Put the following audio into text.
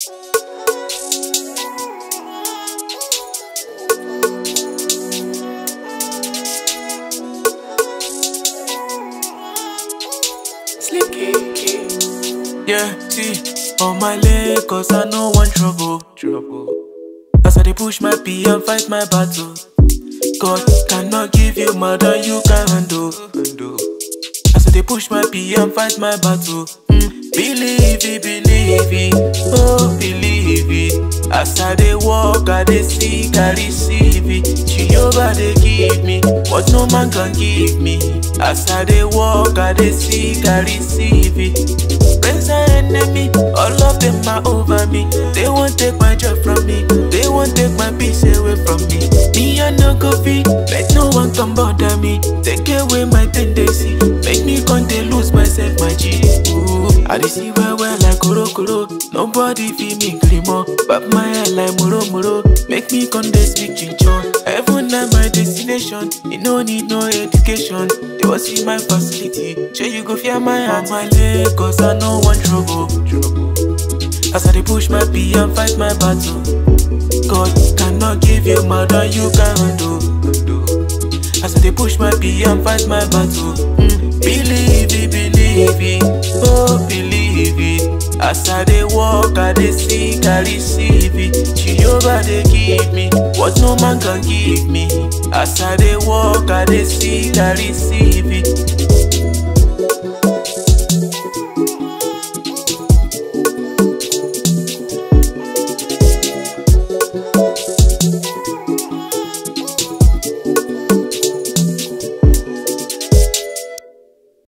Yeah, see, on my leg, cause I no want trouble. Trouble. As I dey push my pee and fight my battle. God cannot give you more than you can handle. As I dey push my pee and fight my battle. Mm, believe it, believe it, oh believe it. As I dey walk, I dey seek, I receive it. Jehovah dey give me what no man can give me. As I dey walk, I dey seek, I receive it. Friends and enemy, all of them are over me. They won't take my joy from me. They won't take my peace away from me. Me I no go fit, let no one come bother me. Take away my tendency, make me come dey lose myself, my G. Ooh, I dey see well well like koro koro. Nobody feel me grimo, but my head like muro muro. Make me come dey speak chinchon. Heaven na my destination. You no need no education. They will see my facility. Sure you go fear my heart, my leg, cause I no want trouble. As I dey push my pee and fight my battle. God cannot give you more than you can handle. As I dey push my pee and fight my battle. Mm, believe it, believe it, oh believe it. As I dey walk, I dey seek, I receive it. Jehovah dey give me what no man can give me. As I dey walk, I dey seek, I receive it.